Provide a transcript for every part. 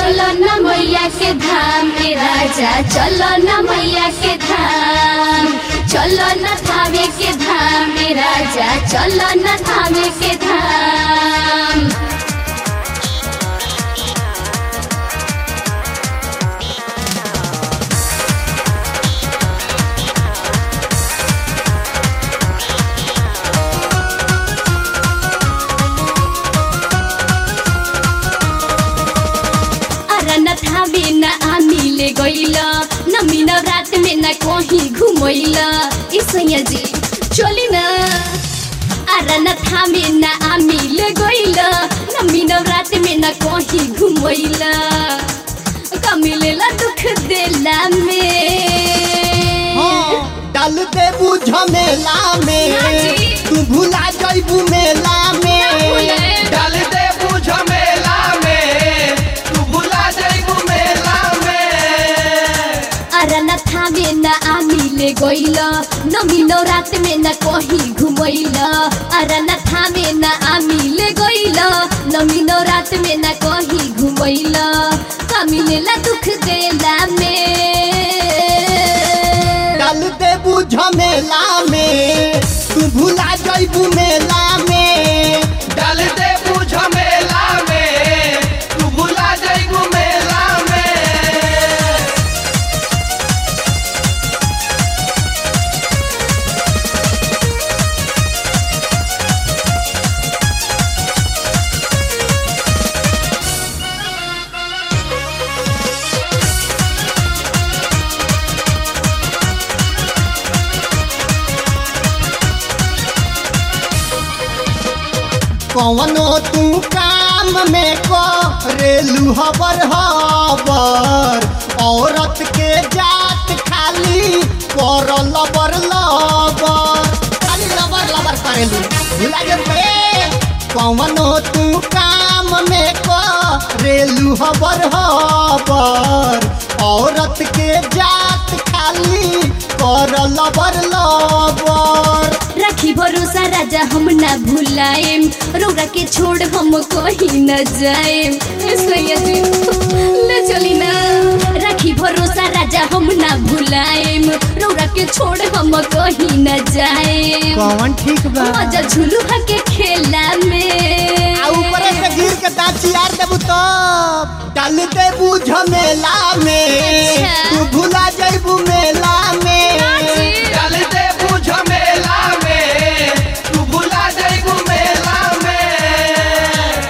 चलो न मैया के धाम में राजा चलो न मैया के धाम चलो न थावे के धाम में राजा चलो न थावे के धाम अरे न थावे न आमिले गइल न मिन रात में न कहीं घुमैल इसैया जी चली न अरे न थावे न आमिले गइल न मिन रात में न कहीं घुमैल कमिलेला दुख देला में हाँ, डाल देबू झमेला में ना जी। तू भुला जइबू मेला ना भूले। में डाल दे बुझ मेला में तू भुला जाइबू मेला में अरे न थावे न आमिले गइल न मिलो रात में न कहीं घुमैल अरे न थावे न आमिले गइल न मिलो रात में न कहीं घुमैल कमिलेला दुख देला में डाल देबू झमेला में तू भुला जइबू मेला में डाल दे बुझ मेला में तू भुला जाइबू मेला में कवनो तू काम में करेलू हबर हबर औरत के जात खाली कर लबर लबर खाली लबर लबर करेलू भुला जे कवनो तू काम में करेलू हबर हबर औरत के जात खाली कर लबर लबर राखी भरोसा राजा हम ना भुलाएम रौरा के छोड़ हम कहीं न जाएम सैया जी ले चली ना राखी भरोसा राजा हम ना भुलाएम रौरा के छोड़ हम कहीं न जाएम कौन ठीक बा मजा झुलू के खेला में आ ऊपर से गिर के दाची यार देबू तो डाल देबू झमेला में अच्छा। तू भुला जइबू मेला में डाल दे बुझ मेला में तू भुला जाइबू मेला में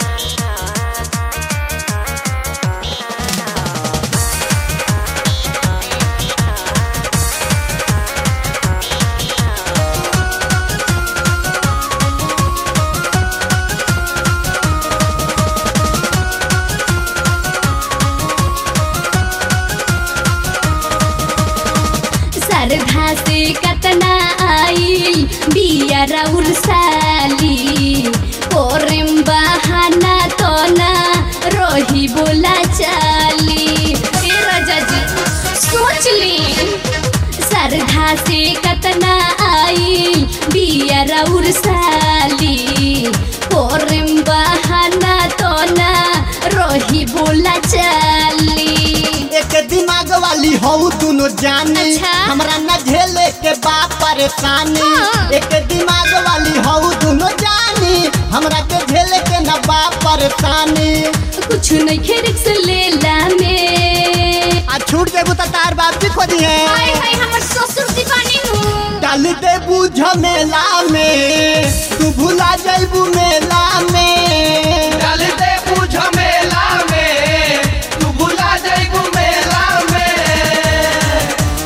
सरधा से कतना आई बिया राउर साली ओरेम बहाना तो ना रोही बोला चाली ए राजा जी सोच ली सरधा से कतना आई बिया राउर साली ओरेम बहाना तो ना रोही बोला चाली एक दिमाग वाली हो दोनों जानी अच्छा। हमरा न झेले के बा परेशानी हाँ। एक दिमाग वाली हो दोनों जानी हमरा के झेले के न बा परेशानी कुछ नहीं खेरिक्स लेला में आ छूट देबू तो तार बाप जी खोदी है हाय हाय हमर ससुर दीवानी हूँ डाल देबू झमेला में तू भुला जइबू मेला में डाल दे बुझ मेला में तू भुला जाइबू मेला में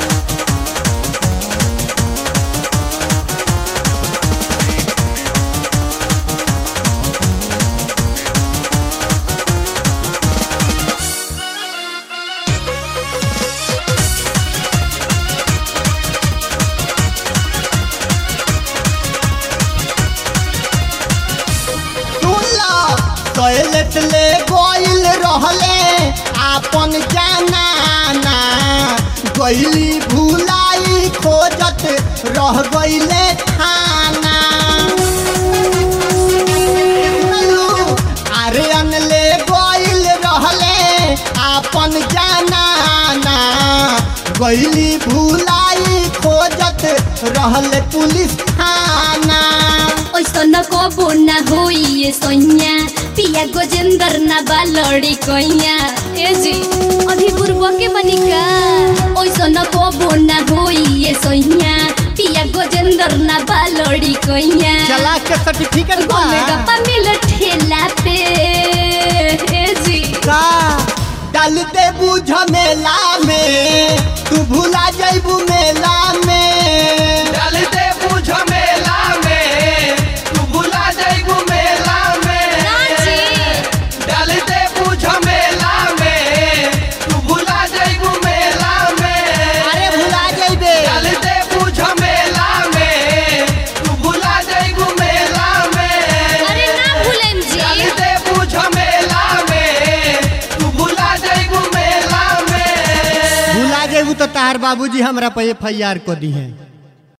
सुनला टॉयलेट ले गोइल रहले आपन जानाना गइली भुलाई खोजत रह गइले थाना सुनलू, आर्यन ले गोइल रहले गईली भुलाई खोजत रहल पुलिस थाना ऐसन कबो न होई ये सैया पिया गोजेंदर न बालड़ी कैया ए जी अभी पूर्व के बनिका ऐसन कबो न होई ये सैया पिया गोजेंदर न बालड़ी कैया चला के सर्टिफिकेट बा गोमे गप्पा मिल ठेला पे ए जी का डाल दे बुझ मेला में तू भुला जइबू मेला में डाल दे बुझ मेला में तू भुला जाइबू मेला में राजी डाल दे बुझ मेला में तू भुला जाइबू मेला में अरे भुला जइबे डाल दे बुझ मेला में तू भुला जाइबू मेला में अरे ना भूलें डाल जी दे बुझ मेला में तू भुला जाइबू मेला में भुला जइबू तो तार बाबूजी हमरा पे एफ आई आर को दी है